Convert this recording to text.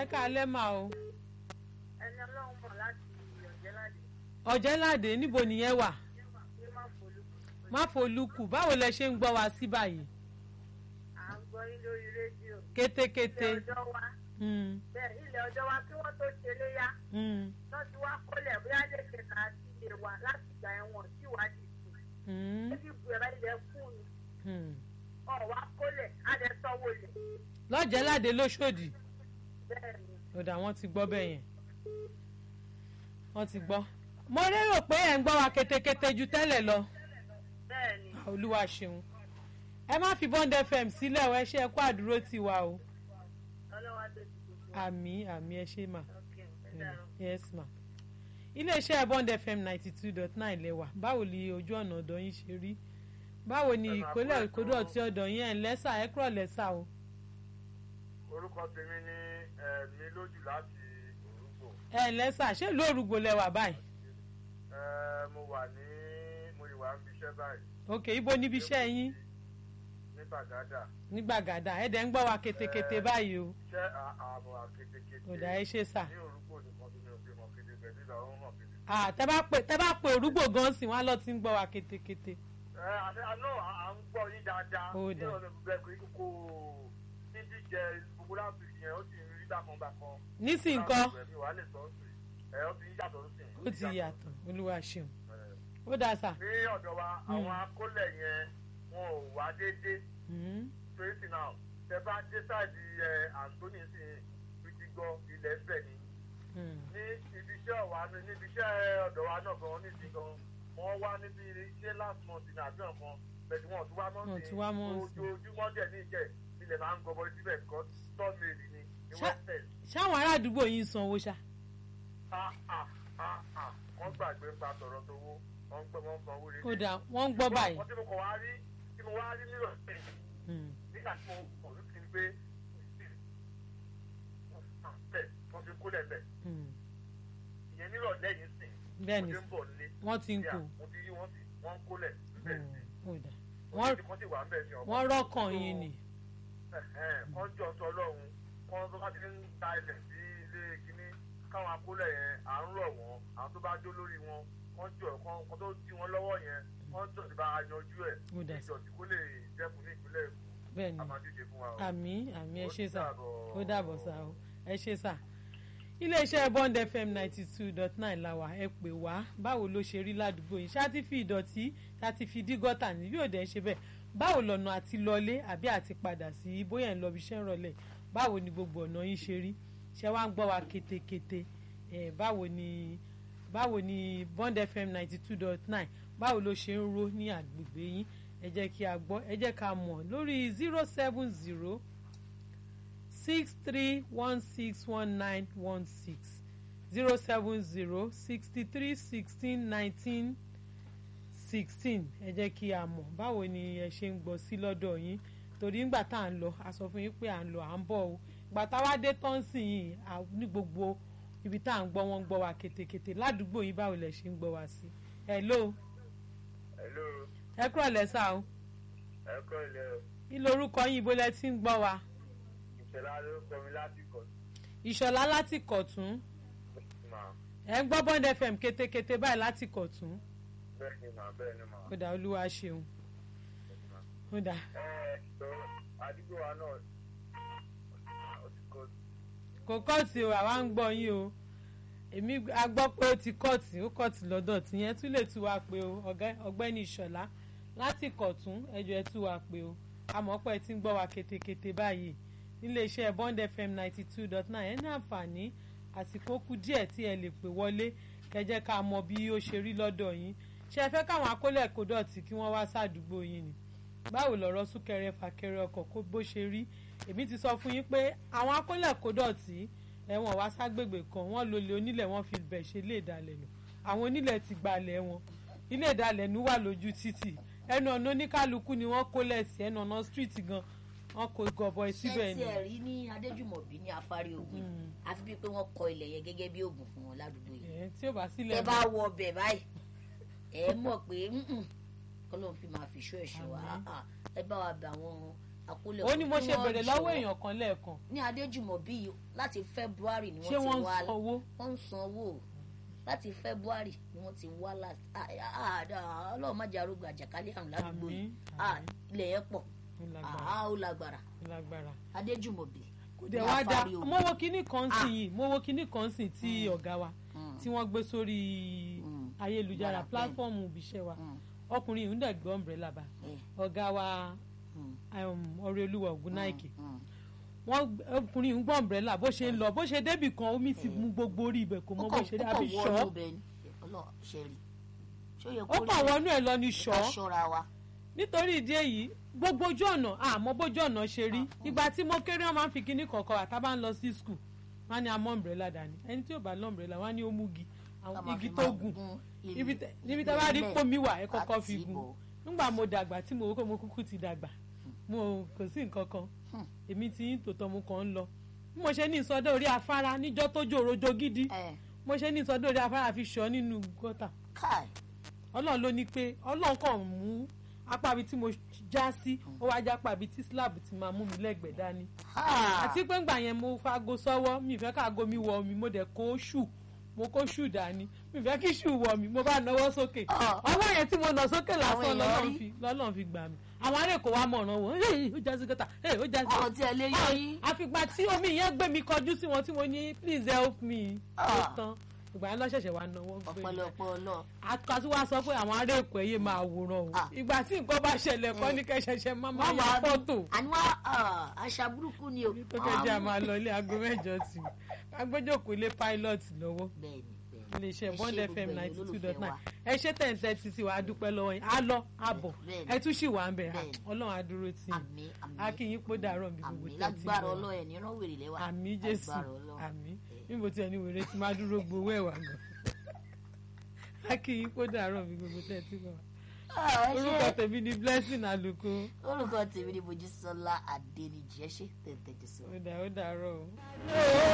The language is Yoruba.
káalẹ́ mà o ẹni ọlọ́run mọ̀ láti ọ̀jẹ́láde ọ̀jẹ́ládé níbo nìyẹn wà ní má folú. má folúkù báwo lẹ ṣe ń gbọ́ wa sí báyìí à ń gbọ́ yín lórí rédíò. kétékété ilẹ̀ ọjọ́ wa Mm, bẹ́ẹ̀ ilẹ̀ ọjọ́ wa kí wọ́n tó ṣe léyà mm, lọ́ ti wá kólẹ̀ bóyá lè ṣe kà á sí ilé wa láti ìgbà ẹ̀wọ̀n tí ìwádìí kù. mm, níbi ìbú ẹ̀rọ ilẹ̀ fún un mm. ọ̀ wá kólẹ̀ á lẹ sanwó lẹ̀. lọ́jẹ́ládé lóṣòdì bẹ́ẹ̀ ni ọ̀dà wọn ti gbọ́ bẹ́ẹ̀ yẹn wọ́n ti gbọ́ mo lérò pé ẹ̀ ń gbọ́ wa kétékété ju tẹ́lẹ̀ lọ bẹ́ẹ̀ ni olúwa ṣeun ẹ má fi bond fm sílẹ̀ o ẹ ṣe ẹ kó àdúró tiwa o ọlọ́wà tó ti gbogbo. àmì àmì ẹ ṣe mà. ok ẹ dàrú. yes ma iléeṣẹ́ bond fm ninety two dot nine lẹ́wà báwo ni ojú ọ̀nà ọ̀dọ̀ yín ṣe rí báwo ni Ẹ máa ìkólẹ̀ kú ìkódọ̀ ètò. tí ọ̀dọ̀ yín ẹ̀ ń lẹ́sà ẹ̀ kúrọ̀ lẹ́sà o orúkọ tèmi ní ẹ̀mí lójú láti orúgbò ẹ̀ ń lẹ́sà ṣé ìlú òrùgbò lẹ́wà báyìí Ẹ, mo wà ní mo ìwà ń bíṣẹ́ báyìí ok ibo níbi iṣẹ́ yín ní Bàgádà ní gbàgàdà ẹ̀ dẹ̀ ń gbọ́ wa ketekete báyìí o ṣẹ́ àbọ̀ àketekete ọ̀dà ẹ ṣe sà ní orúgbò nìkan tí mi ò fi mọ̀ kéde pẹ̀lú ìlà òun hàn kéde. Ah, tẹ́ bá pè tẹ́ bá pè òrùgbò gan sí wọn á lọ ti ń gbọ́ wa ketekete ẹ àti àná à ń gbọ́ yín dáadáa Ó ní dà. ọ̀nà ìbúgbẹ́ pé kókó ní jíjẹ gbogbo láti yẹn ó sì ń rí bákan bákan. nísìnyí nǹkan mi wàá lè sọ ọ́ sí ẹ ó ti ń yàtọ̀ sí ó ti yàtọ̀ olúwa ṣeun Ẹ, ó dáa sà ní ọ̀dọ̀ wa àwọn akólẹ̀ yẹn wọn ò wá déédéé Mm, tracy now tẹ bá dé sáàdì ẹ anthony sí fìdí gbọ́ ilẹ̀ ń bẹ̀ ni mm, ní ibi iṣẹ́ ọ̀wá ní níbi iṣẹ́ ọ̀dọ̀ wa náà gan níbi gan wọ́n wá níbi ṣé last month ní àbí ọ̀kan bẹ̀tù wọn ò tún wá mọ́ Wọn ò sí tún wá mọ́ sí. ojoojúmọ́ dẹ̀ ní ìjẹ́ ilẹ̀ máa ń gbọ́ bọ́ síbẹ̀ kọ́ tọ́mìlì ni ní Ṣá- west end ṣáwọn ará àdúgbò yín sanwó ṣá ah ah ah ah wọ́n gbàgbé ń pa tọ̀rọ̀ tówó wọ́n gbọ́ wọ́n san owó rere. ó dáa wọ́n ń gbọ́ báyìí wọ́n tí mo kọ̀ wá rí tí mo wá rí nílò Mm, nígbà tí mo kọ̀ ló ti ń gbé bẹ́ẹ̀ wọ́n fi kólẹ̀ bẹ́ẹ̀ mm. ìyẹn nílò lẹ́yìn sìn bẹ́ẹ̀ mo ni ti ń bọ̀ nílé wọ́n ti ń kó mo ti rí wọ́n sì wọ́n ń kólẹ̀ bẹ́ẹ̀ sí ó dáa wọ́n wọ́n ti kọ́ sí wà ń bẹ̀ sí ọmọ wọ́n rọ́kàn yín ni wọ́n jọ sọ lọ́hùn wọ́n tó bá ti ń ta ilẹ̀ sí ilé kínní káwọn akólẹ̀ yẹn à ń rọ̀ wọ́n àwọn tó bá jó lórí wọn wọ́n jọ kan tó dí wọn lọ́wọ́ yẹn wọ́n jọ ti bá a yanjú ẹ̀ Ó dà sí. ìjọsìn kó lè dẹ́kun ní ìpínlẹ̀ Èkó bẹ́ẹ̀ ni a máa díje fún wa o. àmì àmì ẹ Ó ṣe sà dàbọ̀. ó dàbọ̀ sà o ẹ ṣe sà iléeṣẹ́ bond fm ninety two dot nine la wà ẹ pè wá báwo ló ṣe rí ládùúgbò yìí ṣáà ti fi ìdọ̀tí ṣáà ti fi dí gọ́tà ní yóò dẹ̀ ṣe bẹ́ẹ̀ báwo lọ́nà àti lọlé àbí àti padà sí bóyá ń lọ bí iṣẹ́ ń rọlẹ̀ báwo ni gbogbo ọ̀nà yín ṣe rí ṣé wàá ń gbọ́ wa ketekete ẹ̀ báwo ni báwo ni bond fm ninety two dot nine báwo ló ṣe ń ro ní àgbègbè yín ẹ jẹ́ kí a gbọ́ ẹ jẹ́ ká mọ̀ lórí zero seven zero six three one six one nine one six zero seven zero sixty three sixteen nineteen sixteen ẹ jẹ́ kí a mọ̀ báwo ni ẹ ṣe ń gbọ́ sí lọ́dọ̀ yín torí ńgbà tá à ń lọ a sọ fún yín pé à ń lọ à ń bọ̀ o ìgbà táwa dé tán sí yìí à- ní gbogbo ibi tá à ń gbọ́ wọ́n ń gbọ́ wa ketekete ládùúgbò yín báwo lẹ ṣe ń gbọ́ wa sí hello Hello, ẹ kúrò lẹ́sà o ẹ kọ́ ilẹ̀ o. kí lorúkọ yín ibo lẹ ti ń gbọ́ wa ìṣẹ̀lá ló kọ́ mi láti kọ̀ ìṣọ̀lá láti kọ̀tún sí mà ẹ ń gbọ́ bond fm ketekete báyìí láti kọ̀tún bẹ́ẹ̀ ni mà bẹ́ẹ̀ ni mà. ó dà olúwa ṣeun ó dà ẹ sọ àdúgbò wa náà ó ti kọ́ kò kọ́ọ̀tì o àwa ń gbọ́ yín o èmi a gbọ́ pé ó ti kọ́ọ̀tì ó kọ́ọ̀tì lọ́dọ̀ tìyẹn tún lè tú wa pé o ọ̀gá- ọ̀gbẹ́ni ìṣọ̀lá láti kọ̀tún ẹjọ́ ẹ tú wa pé o àmọ́ pé ẹ ti ń gbọ́ wa ketekete báyìí níléeṣẹ́ bond fm ninety two dot nine ẹ ní àǹfààní àsìkò kù díẹ̀ tí ẹ lè pè wọlé kẹjẹ́ ká mọ bí ó ṣe rí lọ́dọ̀ yín ṣé ẹ fẹ́ káwọn akólẹ̀ kó dọ̀tí kí wọ́n wá sádùúgbò yín ni báwo lọ̀rọ̀ súnkẹrẹ fàkẹrẹ ọkọ̀ kó bó ṣe rí èmi ti sọ fún yín pé àwọn akólẹ̀ kó dọ̀tí ẹ̀wọ̀n wá ságbègbè kan wọ́n lólè onílẹ̀ wọ́n fi bẹ̀ ṣe ilé ìdalẹ̀ nù àwọn onílẹ̀ ti gbalẹ̀ wọn ilé ìdalẹ̀ nù wà lójú títì ẹnu ọ̀nà oníkálukú ni wọ́n kólẹ̀ sí ẹnu ọ̀nà street gan wọ́n kó gọbọi síbẹ̀ ṣé ni. tí ẹ rí ní adéjùmọ̀bí ní afárí ogun Mm. àfi bíi pé wọ́n kọ ilẹ̀ yẹn gẹ́gẹ́ bí oògùn fún wọn ládùúgbò yìí ẹ̀ tí ò bá sílẹ̀ tẹ bá wọ ọbẹ̀ báyìí ẹ mọ̀ pé kọ́lọ́n fi máa fi ṣó ẹ̀ṣọ́ wa Àmín. Ah, ah. ẹ bá wa bẹ àwọn àkólẹ̀ ó ní mo kí ṣe wọ́n bèrè lọ́wọ́ jọ̀ọ́. èèyàn kan lẹ́ẹ̀kan ní adéjùmọ̀bí yìí láti february ni ṣé wọ́n wọ́n ti ń wá sanwó wọ́n ń sanwó láti february ni wọ́n ti wá láti ọlọ́run má jẹ́ arógun àjàkálẹ̀ àrùn ládùúgbò yìí Àmín, Ah, àmín. ilẹ̀ yẹn pọ̀ Ó lágbára, Ah, ó lágbára ó lágbára. adéjùmọ̀bí kò dẹ̀ ní wá dá afárí ogun. mo wo kinní kan Ah. sí yìí mo wo kinní kan sí tí ọ̀gá wa Mm, tí wọ́n gbé sórí Mm. ayélujára Yàrá pílátífọ́ọ̀mù ibiṣẹ́ wa mm, ọkùnrin yìí ń dẹ̀ gbé umbrella bá eh, ọ̀gá wa mm, ọ̀rẹ́ olúwa ògúnnáìkè mm. wọ́n ọkùnrin yìí ń gbọ́ umbrella bó ṣe ń lọ bó ṣe débì kan omi ti mú gbogbo orí ibẹ̀ kò mọ ó bó kàn ṣe dé ó àbí kàn ṣọ́ wọnú bẹ́ẹ̀ ni ọlọ́run ṣe rí ṣó yẹ ó kó kàn rí wọnú ẹ̀ lọ ní ká ṣọ́ ṣọ́ra wa nítorí ìdí èyí gbogbo ojú ọ̀nà àmọ́ bójú ọ̀nà ṣe rí ìgbà tí mo kéré wọn máa ń fi kinní kọ̀ọ̀kan àtàbá ń lọ sí skul wọn á ní amọ́ umbrella dání ẹni tí ò bá lọ umbrella wọn á ní ó mú igi Ká àwọn máa igi fi tó máa gùn gún ibi ilé- tẹ- níbi tí a bá rí ilẹ̀ pómi wà ẹ kọ́kọ́ fi àti gùn ibò. nígbà mo dàgbà tí mo wò pé mo kúkú ti dàgbà mo kò sí nǹkan kan Hmm. èmi ti ń tòótọ́ mo kàn ń lọ bí mo ṣe ní ìsọdọ̀ orí afárá níjọ́ tó jòròjò gidi ẹ mo ṣe ní ìsọdọ̀ orí afárá fi ṣọ́ nínú gọ́tà káì ọlọ́run ló ní pé ọlọ́run kàn mú apá ibi tí mo já sí ó wá já apá ibi tí slab ti máa mú mi lẹ́gbẹ̀ẹ́ dání ha àti pé ńgbà yẹn mo fago sọ́wọ́ mi ìfẹ́ káago mi wọ mi mo dẹ̀ kó ṣù mo kó ṣù dání mi ìfẹ́ kí ṣù wọ mi mo bá nawọ́ sókè Ah. ọwọ́ yẹn tí mo nà sókè Àwọn lásán èèyàn lọ́lọ́run rí. fi lọ́lọ́run fi gbà mí àwọn ará èkó wa mọ̀ràn wọn "Hey, ó já sí gọ́tà hey, ó já sí ọ̀rọ̀ tí ẹ lé yọ yín àfìgbà tí omi yẹn gbé mi kọjú sí wọn tí mo ní please help me ó Ah. tán ìgbà yẹn lọ́sẹ̀ṣẹ̀ wa náwó gbé mi ọ̀pọ̀lọpọ̀ ọlọ́ àkàtú wa sọ pé àwọn ará èkó ẹyẹ máa wòran o Ah. ìgbà tí nǹkan bá ṣẹlẹ̀ kọ́ ní kẹ́sẹ̀ṣẹ̀ máa máa wọ́n ya máa fọ́tò àní wá àṣà burúkú ni o tó kẹjẹ àmà lọ ilé aago mẹ́jọ tì í agbẹjọkọ ilé pilot lọ́wọ́ bẹ́ẹ̀ni bẹ́ẹ̀ni iléeṣẹ́ Ẹ bond ṣé fm gbogbo ninety two ẹ̀yin dot olólùfẹ́ nine wa. ẹ ṣe tẹ̀ǹtẹ̀ ti sí wa a dúpẹ́ lọ́wọ́ yín á lọ àbọ̀ Bẹ́ẹ̀ni. ẹ tún sì wà ń bẹ̀ Bẹ́ẹ̀ni. ọlọ́run á dúró tì í àmì àmì akínyín pọ́ dàrọ̀ bí gbogbo àmì tẹ̀ ti lágbára bọ̀. ọlọ́ ẹ̀ níràn wèrè lẹ́wà àmì jésù lágbára Ọlọ́run. àmì níbo tí ẹni wèrè ti máa dúró gbowó ẹ̀wà gan akínyín pọ́ dàrọ̀ bí gbogbo tẹ̀ ti bọ̀ Ah, ẹ ṣé. orúkọ tèmi ni blessing àlùkò orúkọ tèmi ni mojísọ́lá adéníjì ẹ ṣé tẹ̀tẹ̀ jésù. ó dà ó dàrọ̀ o.